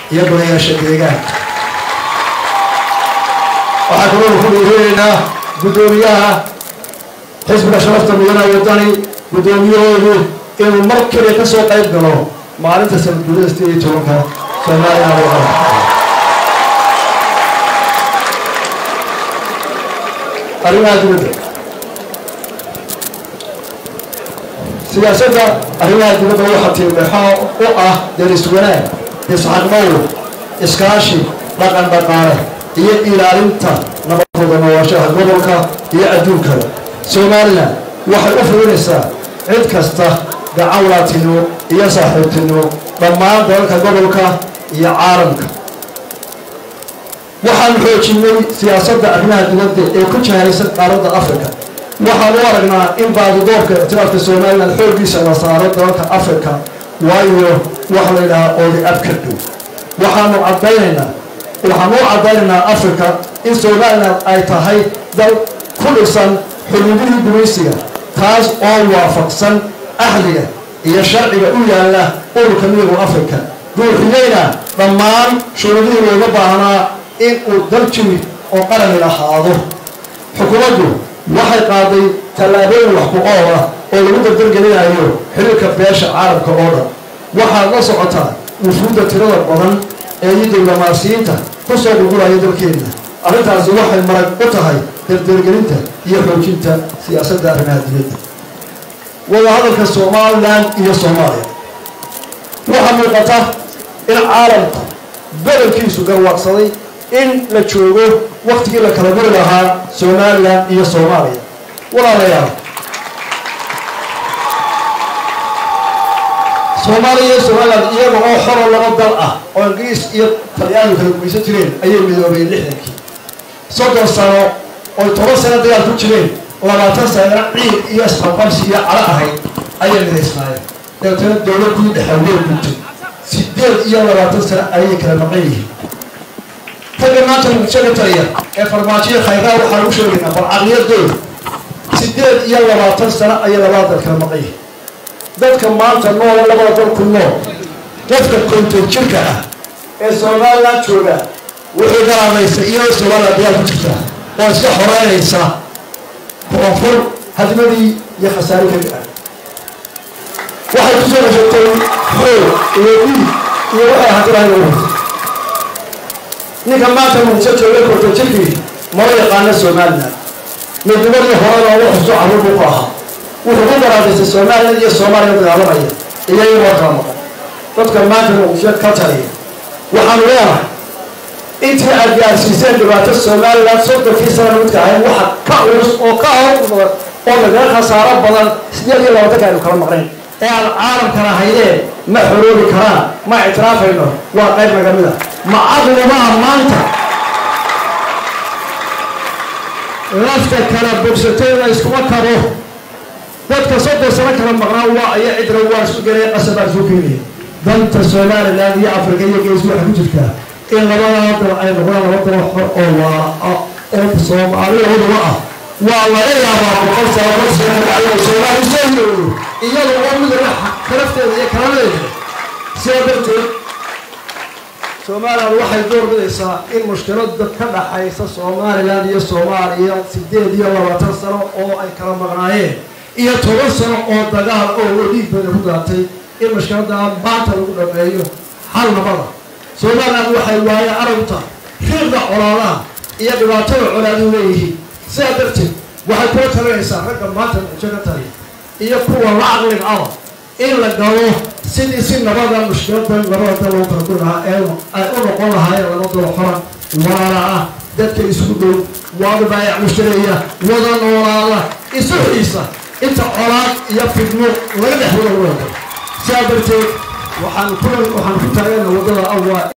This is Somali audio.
iyo golayaasha deegaanka waxaa kaloo ku dhiirinaynaa guddoomiyaha xisbiga sharafta mudana wadani guddoomiyahoodu inuu mar keliya ka soo qayb galo maalinta sanadguurada sideed iyo tobanka soomaaliya arrimaha dibadda siyaasadda arrimaha dibadda waxaa tiimeexaa u ah deris wanaag isxaqmowr iskaashi dhaqan dhaqaale iyo ilaalinta nabadooda noolaashaha gobolka iyo adduunkada somalilan waxay u fulinaysaa cid kasta gacan walaatinimo iyo saaxiibtinimo dhammaan dalalka gobolka iyo caalamka waxaanu xoojinay siyaasadda arrimaha dibadda ee ku jahaysan qaaradda africa waxaan u aragnaa in baadidoorka ictiraafka somalilan xooggiisa la saaro dalalka africa waayo waxa la yidhahaa oodi ab ka dhow waxaanu caddaynaynaa waxaan u caddaynaynaa africa in somalilan ay tahay dal ku dhisan xuduudihii gumaysiga taas oo waafaqsan ahliga iyo sharciga u yaalla ururka midooda africa buuxiyeyna dhammaan shuruudihii looga baahnaa in uu dal jimid oo qarani lahaado xukuumaddu waxay qaaday tallaabooyin wax ku ool ah oo lagu dardargelinayo xiriirka beesha caalamka oo dhan waxaad la socotaa wufuudda tirada badan ee iyo diblomaasiyiinta ku soo gurguraya dalkeenna arrintaasi waxay marag u tahay dardargelinta iyo xoojinta siyaasadda arrimaha dibadda wadahadalka somalilan iyo soomaaliya waxaa muuqata in caalamku badankiisu garwaaqsaday in la joogo waktigii la kala guri lahaa somalilan iyo soomaaliya walaalayaal soomaaliya iyo somalilan iyaga oo xoro laba dal ah oo ingiriis iyo talyaanu kala gumaysan jireen ayay midoobeen lixdankii soddon sano oy toban sano dagaal ku jireen labaatan sanana ciid iyo isqabqabsi iyo calo ahayd ayay midaysnaayeen dabeetana dowladii dhexawee guntay sideed iyo labaatan sano ayay kala maqan yihiin ragga maanta muqdisho taliya ee farmaajoya khayraa waxaa lagu sheegaynaa bal caqliyadooda sideed iyo labaatan sano ayay labada dal kala maqan yihiin dadka maanta noole labada dal ku nool qofka konton jirka ah ee somalilan jooga wuxuu garaamaystay iyadoo somalilan dagaal ku jirta oo iska xoreynaysa koonfur hadmadii iyo khasaari ka gacan waxay kusoo heshatay xoog iyo dhiig iyo waxay hadirahay uwata ninka maanta muqdisho jooga konton jirkii mala yaqaana somalilan midnimadii horena ugu xuso carruur buu ku ahaa wuxuu ku garaadaystay somalilan iyo soomaaliya dagaalamaya iyaga waa kala maqan dadka maanta muqdisho ka taliya waxaanu leenahay intii aad gaarsiiseen dhibaato somalilan soddonkii sana midka ahayd waxa ka culus oo ka hor badan oo nagaga khasaaro badan sideed iyo labaatanka aynu kala maqnayn ee aan caalamkana haydeen ma xoroobi karaan ma ictiraafayno waa qayb naga mid a ma caqlimaha maanta lafta kala bogsatay la iskuma karo dadka soddon sano kala maqnaa waa aya cidra waa isu gelay qasabaa isu keenaya danta somalilan iyo africa iyo geesu waxay ku jirtaa in labada dal ay noqdaan laba dal xor oo waa oo soomaaliyahooduba ah waa laga yaabaa boqol sano boqol sano ayuu soomaali soo yooyo iyada oo midna kalafteeda iyo kaladeeda sidaa darteed somalilan waxay door bidaysaa in mushkilada ka dhaxaysa somalilan iyo soomaaliya sideed iyo labaatan sano oo ay kala maqnaayeen iyo toban sano oo dagaal oo dhiig badan ku daatay in mushkiladaa maanta lagu dhameeyo hal nabada somalilan waxay waaye aragta riiqda colaadaha iyo dhibaatada colaadu leeyihiin sidaa darteed waxay kula talinaysaa ragga maanta muxjo ka taliya iyo kuwa la caqliga aba in la galo sidii si nabada mushkiladan labada dal loo kala guri lahaa ee ay u noqon lahaayeen laba dal xoran walaala ah dadka isku dhow waada baayac mushtareeya wada noolaada isu xiisa inta colaad iyo fidmo laga dhex wada wada sidaa darteed waxaan ku waxaan ku taagana waddada awaa